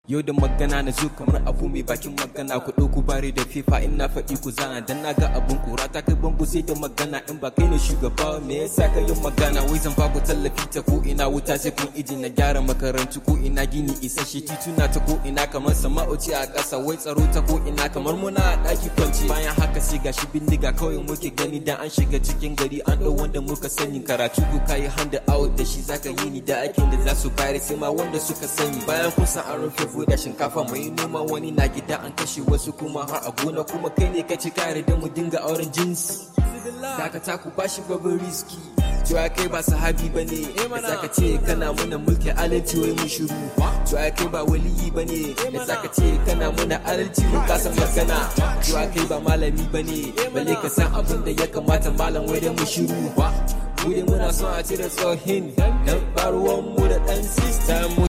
Yau da magana na zo kamar abu mai bakin magana ku ɗauku bare da fifa in na faɗi ku zana dan na ga abun kura ta kai bango sai da magana in ba kai ne shugaba me yasa ka yin magana wai zan ba ku tallafi ta ko ina wuta sai kun iji na gyara makarantu ko ina gini isasshe tituna ta ko ina kamar sama'oci a ƙasa wai tsaro ta ko ina kamar muna a ɗaki kwanci bayan haka sai gashi bindiga kawai muke gani dan an shiga cikin gari an ɗau wanda muka sani karatu ko kayi handa out da shi zaka yi ni da aikin da za su bayar sai ma wanda suka sani bayan kun san an rufe buhu da shinkafa mai noma wani na gida an kashe wasu kuma har a gona kuma kai ne ka ci kare da mu dinga auren jinsi dakata ku bashi babin riski cewa kai ba sahabi ba ne da zaka ce kana muna mulki alalci wai mun shiru cewa kai ba waliyi ba ne da zaka ce kana muna alalci mun kasan magana cewa kai ba malami ba ne balle ka san abin da ya kamata malam wai da mu shiru mu dai muna son a cire tsohin dan baruwan mu da dan sistan mu